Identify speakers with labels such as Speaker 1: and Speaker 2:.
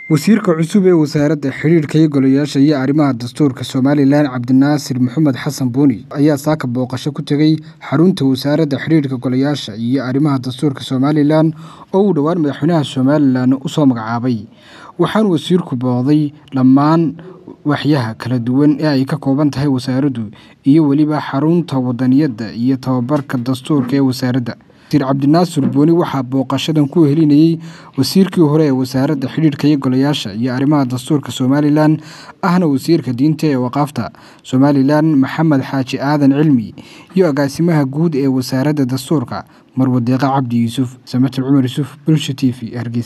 Speaker 1: wasiirka cusub ee wasaaradda xidhiidhka iyo golayaasha iyo arrimaha dastuurka somalilan cabdinaasir maxamed xasan buuni ayaa saaka booqasho ku tegey xarunta wasaaradda xidhiidhka golayaasha iyo arrimaha dastuurka somalilan oo uu dhowaan madaxweynaha somalilan usoo magacaabay waxaana wasiirku booqday dhammaan waxyaha kala duwan ee ay ka kooban tahay wasaaraddu iyo weliba xarunta wadaniyadda iyo tababarka dastuurka ee wasaaradda wasiir cabdinaasir buuni waxaa booqashadan ku helinayey wasiirkii hore ee wasaaradda xidhiidhka iyo golayaasha iyo arrimaha dastuurka somalilan ahna wasiirka diinta ee waqaafta somalilan maxamed xaaji aadan cilmi iyo agaasimaha guud ee wasaaradda dastuurka marwadeeqa cabdi yuusuf samatir cumar yuusuf bulsha t v hargeysa